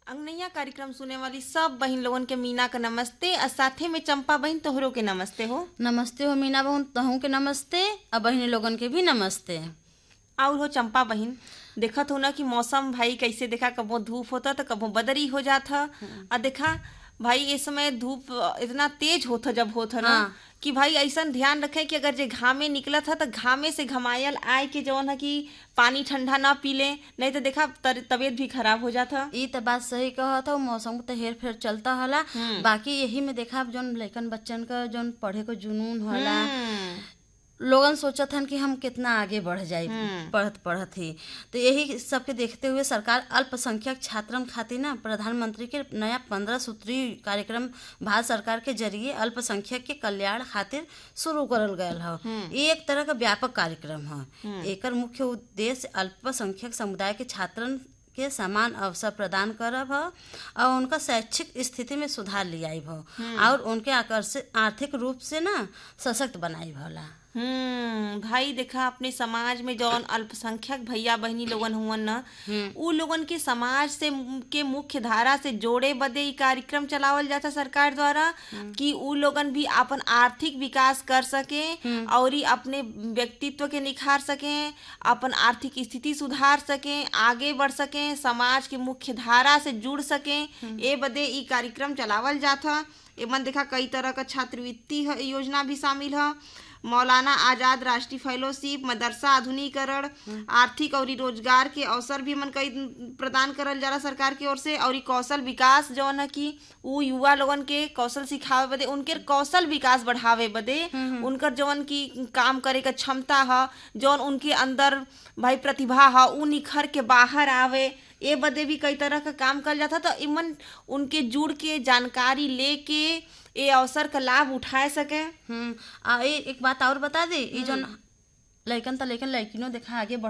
अंगनैया कार्यक्रम सुने वाली सब बहिन लोगन के मीना का नमस्ते और साथे में चंपा बहिन तोहरो के नमस्ते हो नमस्ते हो मीना बहन तहू के नमस्ते और बहनी लोगन के भी नमस्ते और हो चंपा बहिन देखत हो ना कि मौसम भाई कैसे देखा कबो धूप होता तो कबो बदरी हो जाता और देखा भाई इस समय धूप इतना तेज होता जब होता ना हाँ। कि भाई ऐसा ध्यान रखे कि अगर जे घामे निकलत है तो घामे से घमायल आए के जवन है कि पानी ठंडा ना पी ले नहीं तो देखा तर- तबीयत भी खराब हो जाता ई तो बात सही कहत हो मौसम तो हेर फेर चलता होला बाकी यही में देखा जोन लइकन बच्चन का जोन पढ़े को जुनून होला हम्म, लोगन सोचत हन कि हम कितना आगे बढ़ जाए पढ़त पढ़त ही तो यही सबके देखते हुए सरकार अल्पसंख्यक छात्रन खातिर ना प्रधानमंत्री के नया पंद्रह सूत्रीय कार्यक्रम भारत सरकार के जरिए अल्पसंख्यक के कल्याण खातिर शुरू करल गयल ह ये एक तरह का व्यापक कार्यक्रम ह एकर मुख्य उद्देश्य अल्पसंख्यक समुदाय के छात्रन के समान अवसर प्रदान करब ह और उनका शैक्षिक स्थिति में सुधार लियाइब ह और उनके आकर्षित आर्थिक रूप से ना सशक्त बनाइब होला हम्म भाई देखा अपने समाज में जौन अल्पसंख्यक भैया बहनी लोगन हुवन न उ लोगन के समाज से के मुख्य धारा से जोड़े बदे ई कार्यक्रम चलावल जाता सरकार द्वारा कि उ लोगन भी अपन आर्थिक विकास कर सके और ई अपने व्यक्तित्व के निखार सके अपन आर्थिक स्थिति सुधार सके आगे बढ़ सके समाज के मुख्य धारा से जुड़ सके ए बदे ई कार्यक्रम चलावल जाता एमन देखा कई तरह का छात्रवृत्ति ह- योजना भी शामिल है मौलाना आजाद राष्ट्रीय फेलोशिप मदरसा आधुनिकरण आर्थिक और रोजगार के अवसर भी मन कई प्रदान करल जाला सरकार की ओर से और कौशल विकास जौन है कि उ युवा लोगन के कौशल सिखावे बदे उनके कौशल विकास बढ़ावे बदे उनकर जौन की काम करे का क्षमता ह जौन उनके अंदर भाई प्रतिभा ह उ निखर के बाहर आवे ए बदे भी कई तरह का काम कल जाता तो इमन उनके जुड़ के जानकारी लेके ए अवसर का लाभ उठाए सके हम्म आ ए एक बात और बता दे ई जोन लइकन त लइकन लइकिनो देखा आगे